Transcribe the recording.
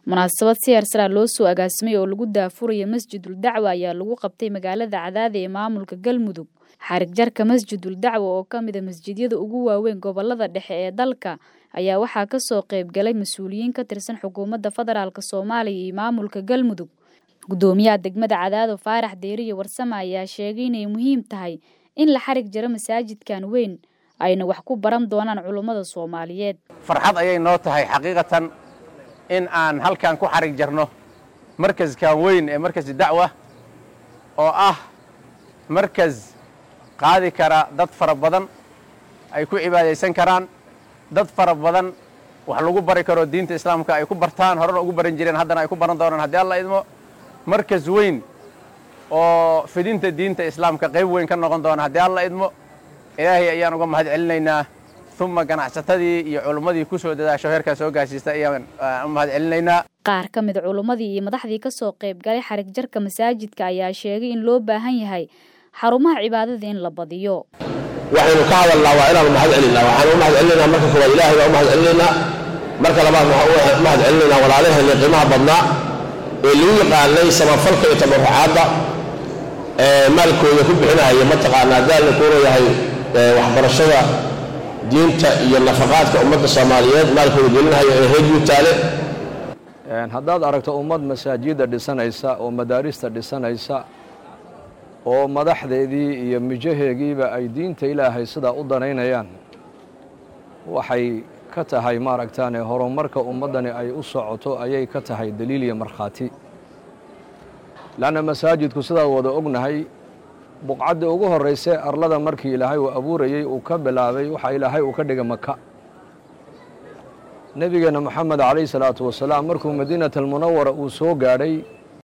munaasabad si heersaraa loo soo agaasimay oo lagu daafuraya masjidul dacwa ayaa lagu qabtay magaalada cadaada ee maamulka galmudug xarig jarka masjidul dacwa oo ka mid a masjidyada ugu waaweyn gobolada dhexe ee dalka ayaa waxaa kasoo qayb galay mas-uuliyiin ka tirsan xukuumadda federaalk soomaaliya iyo maamulka galmudug gudoomiyaha degmada cadaado faarax deeriye warsame ayaa sheegay inay muhiim tahay in la xarig jaro masaajidkan weyn ayna wax ku baran doonaan culummada soomaaliyeed farxad ayay noo tahay xaqiiqatan in aan halkan ku xarig jarno markaskan weyn ee markasi dacwa oo ah markas qaadi kara dad fara badan ay ku cibaadaysan karaan dad fara badan wax lagu bari karo diinta islaamka ay ku bartaan horena ugu baran jireen haddana ay ku baran doonaan haddii alla idmo markas weyn oo fidinta diinta islaamka qayb weyn ka noqon doona haddii alla idmo ilaahay ayaan uga mahad celinaynaa uma ganacsatadii iyo culummadii ku soo dadaasho heerkaa soo gaarsiista ayaan u mahad celinaynaa qaar ka mid culummadii iyo madaxdii ka soo qayb galay xarig jarka masaajidka ayaa sheegay in loo baahan yahay xarumaha cibaadada in la badiyo waxaynu ka hadalnaa waa inaanu mahad celinaa waxaanu u mahad celinaynaa marka koowaad ilaahay baa u mahad celinaynaa marka labaad waxaan u mahad celinaynaa walaalaheenii qiimaha badnaa ee lagu yaqaanay samafalka iyo tabarucaadda ee maalkooda ku bixinahaya mataqaanaa daalna kuuna yahay waxbarashada diinta iyo nafaqaadka ummadda soomaaliyeed maalkooda gelinahaya ee reer yuutaale haddaad aragto ummad masaajidda dhisanaysa oo madaarista dhisanaysa oo madaxdeedii iyo mijaheegiiba ay diinta ilaahay sidaa u danaynayaan waxay ka tahay maaragtaane horumarka ummaddani ay u socoto ayay ka tahay daliil iyo markhaati leanna masaajidku sidaa wada ognahay buqcaddii ugu horraysay arlada markii ilaahay uu abuurayey uu ka bilaabay waxaa ilaahay uu ka dhigay maka nebigeenna moxamed calayhi salaatu wasalaam markuu madiinat almunawara uu soo gaadhay